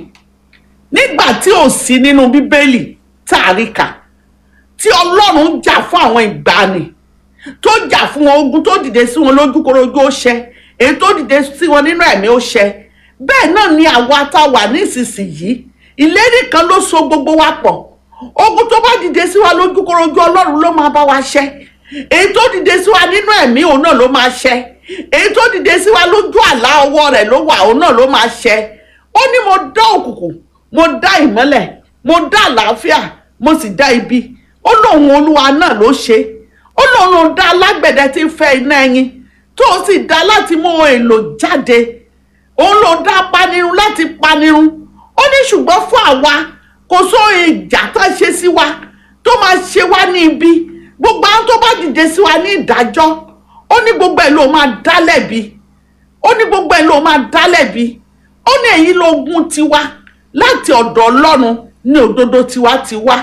nígbà tí ò sí nínú bíbélì tá a rí kà tí ọlọ́run jà fún àwọn ìgbàanì tó jà fún wọn ogun tó dìde sí wọn lójúkorojú ó ṣẹ èyí tó dìde sí wọn nínú ẹ̀mí ó ṣẹ bẹ́ẹ̀ náà ni àwa tá a wà nísinsìnyí ìlérí kan ló so gbogbo wa pọ̀ ogun tó bá dìde sí wa lójúkorojú ọlọ́run ló máa bá wa ṣẹ èyí tó dìde sí wa nínú ẹ̀mí òun náà ló máa ṣẹ èyí tó dìde sí wa lójú àlá ọwọ́ rẹ̀ ló wà òun náà ló máa ṣẹ ó ní mo dán òkùnkùn mo dá ìmọ́lẹ̀ mo dá àlàáfíà mo sì dá ibi ó lóun olúwa náà ló ṣe ó lóun ló dá alágbẹ̀dẹ tí ń fẹ́ iná ẹyin tó o sì dá láti mú ohun èlò jáde òun ló dá panirun láti panirun ó ní ṣùgbọ́n fún àwa kò só ìjà tó ṣe sí wa tó máa ṣe wá ní ibi gbogbo àwọn tó bá dìde sí wa ní ìdájọ́ ó ní gbogbo ẹ̀ ló máa dá lẹ́bi ó ní gbogbo ẹ̀ ló máa dá lẹ́bi ó ní èyí lógún tiwa láti ọ̀dọ̀ ọlọ́run ní òdodo tiwa ti wá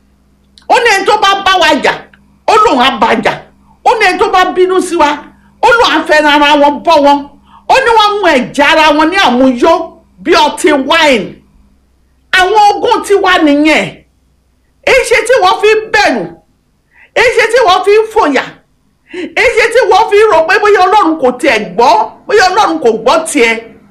ó ní ẹni tó bá bá wa jà ó lóun á bá jà ó ní ẹni tó bá bínú sí wa ó lóun á fẹ́ràn ara wọn bọ́ wọn ó ní wọ́n mú ẹ̀jẹ̀ ara wọn ní àmúyó bí ọtí wáìnì àwọn ogún tiwa nìyẹn èyí ṣe tí wọ́n fi ń bẹ̀rù èyí ṣe tí wọ́n fi ń fòyà èyí ṣe tí wọ́n fi ń rò pé bóyá ọlọ́run kò tiẹ̀ gbọ́ bóyá ọlọ́run kò gbọ́ tiẹ̀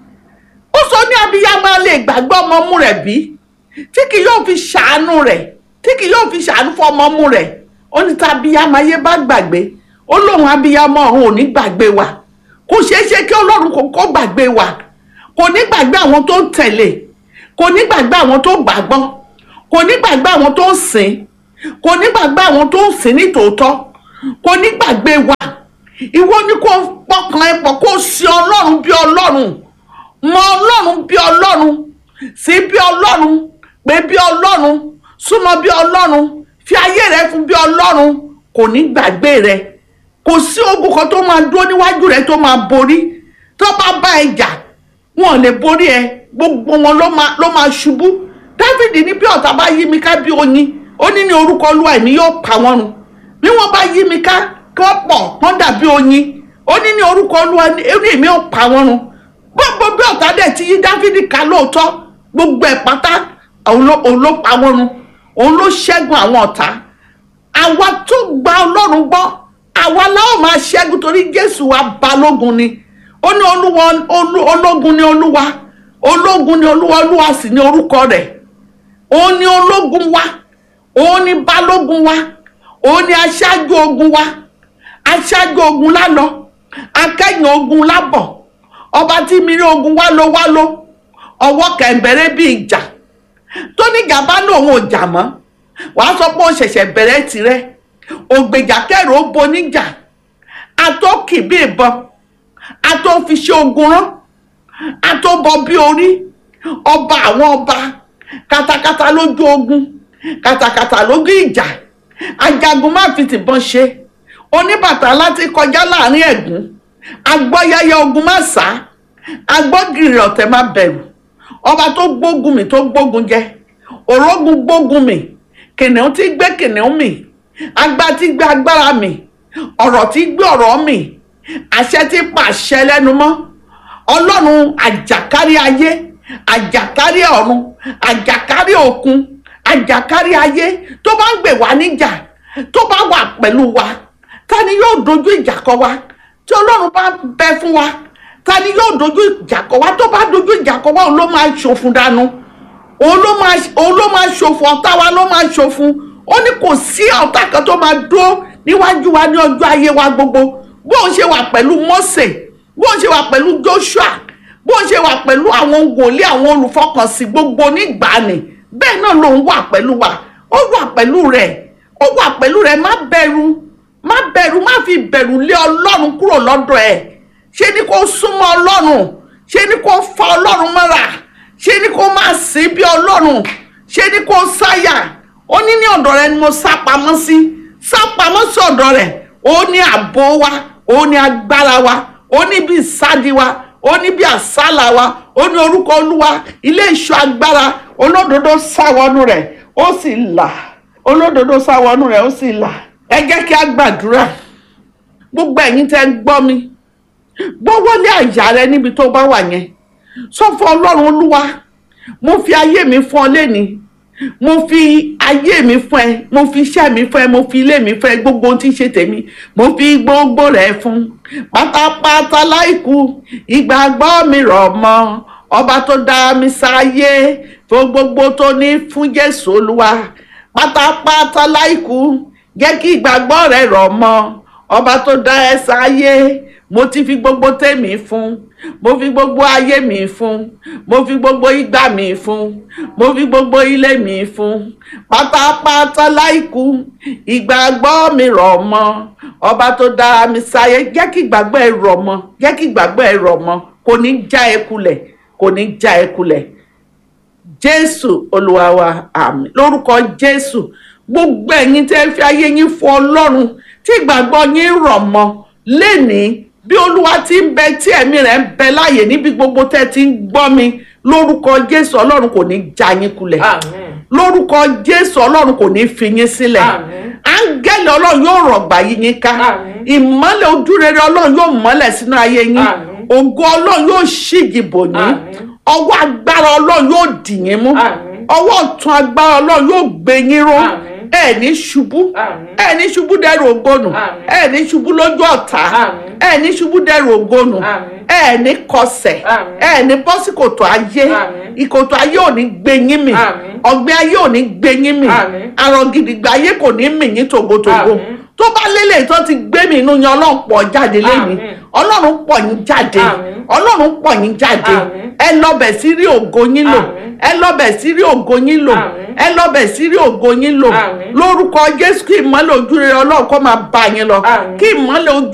ó sọ ní abiyamọ lè gbàgbọ́ ọmọ mú rẹ̀ bí tí kì yóò fi ṣàánú rẹ̀ tí kì yóò fi ṣàánú fún ọmọ mú rẹ̀ ó ní tá abiyamọ ayé bá gbàgbé ó lóun abiyamọ ọ̀run ò ní gbàgbé wa kò ṣeé ṣe kí ọlọ́run kò kó gbàgbé wa kò ní gbàgbé àwọn tó ń tẹ̀lé kò ní gbàgbé àwọn tó gbàgbọ́ kò ní gbàgbé àwọn tó ń sìn kò ní gbàgbé àwọn tó ń sìn ní tòótọ́ kò ní gbàgbé wa ìwọ ni kò pọkàn ẹ pọ̀ kó sin ọlọ́run bí ọlọ́run mọ ọlọ́run bí ọlọ́run sí bí ọlọ́run pé bí ọlọ́run súnmọ́ bí ọlọ́run fi ayé rẹ fún bí ọlọ́run kò ní gbàgbé rẹ kò sí ogun kan tó máa dúró níwájú rẹ tó máa borí tó bá bá ẹ jà wọn ò lè borí ẹ gbogbo wọn ló máa ló máa ṣubú dávidi ní bí ọ̀tá bá yí mi ká bí oyin ó ní ní orúkọ olúwa èmi yóò pa wọ́n run bí wọ́n bá yí mi ká kí wọ́n pọ̀ wọ́n dàbí oyin ó ní ní orúkọ olúwa ní èmi yóò pa wọ́n run gbogbo bí ọ̀tá dẹ̀ ti yí dávidi ká lóòótọ́ gbogbo ẹ̀ pátá òun ló òun ló pa wọ́n run òun ló ṣẹ́gun àwọn ọ̀tá àwa tó gba ọlọ́run gbọ́ àwa láwọn máa ṣẹ́gun torí jésù wa balógun ni ó ní olúwa ológun ni olúwa ológun ni olúwa olúwa sì ni orúkọ rẹ̀ òun ni ológun wa òun ni balógun wa òun ni aṣáájú ogun wa aṣáájú ogun lálọ akẹ́yìn ogun lábọ̀ ọba tí mi rí ogun wá ló wá ló ọwọ́ kẹ̀ǹbẹ̀rẹ̀ bí ìjà tó ní gàba lòun ò jà mọ́ wàá sọ pé ó ṣẹ̀ṣẹ̀ bẹ̀rẹ̀ tirẹ̀ ògbèjà kẹrù ó boníjà àtọ́kì bí ìbọn àtọ́fiṣẹ́ ogun rán àtọ́bọ bí orí ọba àwọn ọba katakata lójú ogun katakata lójú ìjà ajagun má fi tìbọn ṣe oníbàtà láti kọjá láàrin ẹ̀gún agbọ́yáyá ogun má sá agbọ́gìrì ọ̀tẹ̀ má bẹ̀rù ọba tó gbógun mi tó gbógun jẹ òrógun gbógun mi kìnìún tí gbé kìnìún mi agbá tí gbé agbára mi ọ̀rọ̀ tí gbé ọ̀rọ̀ mi àṣẹ tí pa àṣẹ lẹ́nu mọ́ ọlọ́run àjàkárí ayé àjàkárí ọ̀run àjàkárí òkun àjàkárí ayé tó bá ń gbè wá níjà tó bá wà pẹ̀lú wa ta ni yóò dojú ìjà kọ wa tí ọlọ́run bá bẹ fún wa ta ni yóò dojú ìjà kọ wa tó bá dojú ìjà kọ wa òun ló máa ṣòfun dànù òun ló máa òun ló máa ṣòfun ọ̀tá wa ló máa ṣòfun ó ní kò sí ọ̀tá kan tó máa dúró níwájú wa ní ọjọ́ ayé wa gbogbo bóun ṣe wà pẹ̀lú Mósè bóun ṣe wà pẹ̀lú Joshua bóun ṣe wà pẹ̀lú àwọn wòlíì àwọn olùfọkànsìn gbogbo nígbàanì bẹ́ẹ̀ náà lòun wà pẹ̀lú wa ó wà pẹ̀lú rẹ̀ ó wà pẹ̀lú rẹ̀ má bẹ̀rù má bẹ̀rù má fi bẹ̀rù lé ọlọ́run kúrò lọ́dọ̀ ẹ̀ ṣé ni kó súnmọ́ ọlọ́run ṣé ni kó fa ọlọ́run mọ́ra ṣé ni kó máa sìn bí ọlọ́run ṣé ni kó sáyà ó ní ní ọ̀dọ̀ rẹ̀ ni mo sá pamọ́ sí sá pamọ́ sí ọ̀dọ̀ rẹ̀ ó ní ààbò wa ó ní agbára wa ó ní bí ìsádi wa ó ní bí àsálà wa ó ní orúkọ olúwa ilé ìṣọ́ agbára olódodo sáwọnú rẹ̀ ó sì là olódodo sáwọnú rẹ̀ ó sì là ẹ jẹ́ kí a gbàdúrà gbogbo ẹ̀yin tẹ́ ń gbọ́ mi gbọ́wọ́lé àyà rẹ níbi tó bá wà yẹn sọ fún ọlọ́run olúwa mo fi ayé mi fún ọ lẹ́ni mo fi ayé mi fún ẹ mo fi iṣẹ́ mi fún ẹ mo fi ilé mi fún ẹ gbogbo ohun tí ń ṣe tèmi mo fi gbogbo rẹ̀ fún pátápátá láìkú ìgbàgbọ́ mi rọ̀ mọ́ ọba tó dá mi sáyé fún gbogbo tó ní fún jésù olúwa pátápátá láìkú jẹ́ kí ìgbàgbọ́ rẹ̀ rọ̀ mọ́ ọba tó dá ẹ sáyé mo ti fi gbogbo tèmi fún mo fi gbogbo ayé mi fún mo fi gbogbo ìgbà mi fún mo fi gbogbo ilé mi fún pátápátá láìkú ìgbàgbọ́ mi rọ̀ mọ́ ọba tó dára mi sáyé jẹ́ kí ìgbàgbọ́ ẹ rọ̀ mọ́ jẹ́ kí ìgbàgbọ́ ẹ rọ̀ mọ́ kò ní já ẹ kulẹ̀ kò ní já ẹ kulẹ̀ jésù olúwa wa àmì lórúkọ jésù gbogbo ẹ̀yin tẹ́ fi ayé yín fún ọlọ́run tí ìgbàgbọ́ yín rọ̀ mọ́ lénìí bí olúwa ti ń bẹ tí ẹ̀mí rẹ̀ ń bẹ láàyè níbi gbogbo tẹ́ ti ń gbọ́ mi lórúkọ jésù ọlọ́run kò ní já yín kulẹ̀ lórúkọ jésù ọlọ́run kò ní fi yín sílẹ̀ áńgẹ́lì ọlọ́run yóò rọ̀gbà yí yín ká ìmọ́lẹ̀ ojúrere ọlọ́run yóò mọ́lẹ̀ sínú ayé yín ògo ọlọ́run yóò ṣígi bò yín ọwọ́ agbára ọlọ́run yóò dì yín mú ọwọ́ ọ̀tún agbára ọlọ́run yóò gbé yín ró ẹ ní ṣubú ẹ ní ṣubú dẹrù ògbónù ẹ ní ṣubú lójú ọ̀tá ẹ ní ṣubú dẹrù ògbónù ẹ ní kọsẹ̀ ẹ ní bọ́sìkòtò ayé ìkòtò ayé ò ní gbé yín mì ọ̀gbẹ́ ayé ò ní gbé yín mì àrùn gidigba ayé kò ní mì yín tògótògó tó bá lélẹ̀ tó ti gbé mi inú yan ọlọ́run pọ̀ jáde lẹ́yìn ọlọ́run pọ̀ yín jáde ọlọ́run pọ̀ yín jáde ẹ lọ́bẹ̀ sí rí ògo yín lò ẹ lọ́bẹ̀ sí rí ògo yín lò ẹ lọ́bẹ̀ sí rí ògo yín lò lórúkọ jésù kí ìmọ́lẹ̀ ojú rere ọlọ́run kó máa bá yín lọ kí ìmọ́lẹ̀ ojú